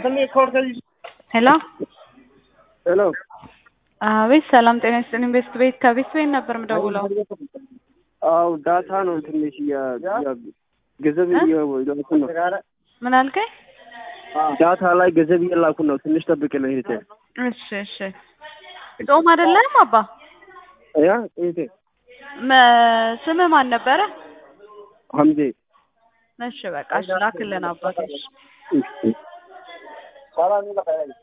ሄሎ ሄሎ አቤት፣ ሰላም ጤና ይስጥልኝ። ቤስት ቤት ከቤት ቤት ነበር የምደውለው። አው ዳታ ነው ትንሽ የ- የ- ገንዘብ እየላኩ ነው። ምን አልከኝ? ዳታ ላይ ገንዘብ እየላኩ ነው። ትንሽ ጠብቅ ነው እህቴ። እሺ እሺ። ጾም አይደለም አባ? ያ እህቴ መ- ስምህ ማን ነበረ? ሐምዜ እሺ በቃ እሺ፣ ላክልን አባቴ። እሺ። እሺ